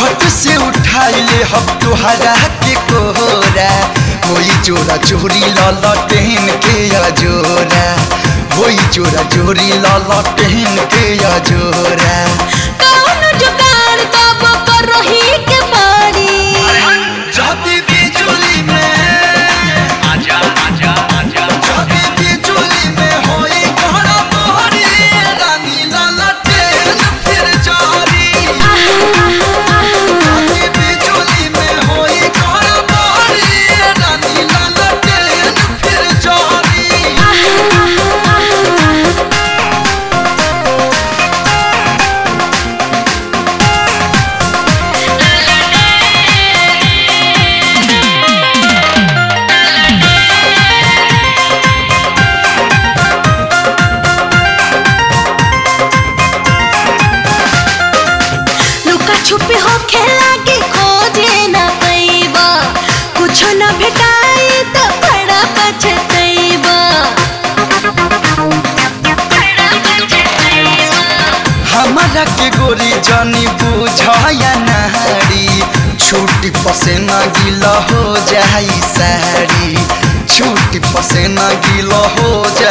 झट से उठाइले हम तुहरा के कोहरा होई जोरा चोरी ललटेन के अजोरा होई जोरा चोरी ललटेन के अजोरा कौन जुगाड़ तब करही के मारी जाती बिजुली में आजा आजा आजा जाती बिजुली में होई कोहरा तोहरी रानी ललटेन फिर जारी जाती बिजुली में होई कोहरा तोहरी रानी ललटेन फिर जारी लुका छुपी हो खेला के खोजे न पैबा कुछ न भेटाई त बड़ा पछतैबा हमारा के गोरी जानी बुझाया नहारी छूटी पसेना गीला हो जाई सारी छूटी पसेना गीला हो जाई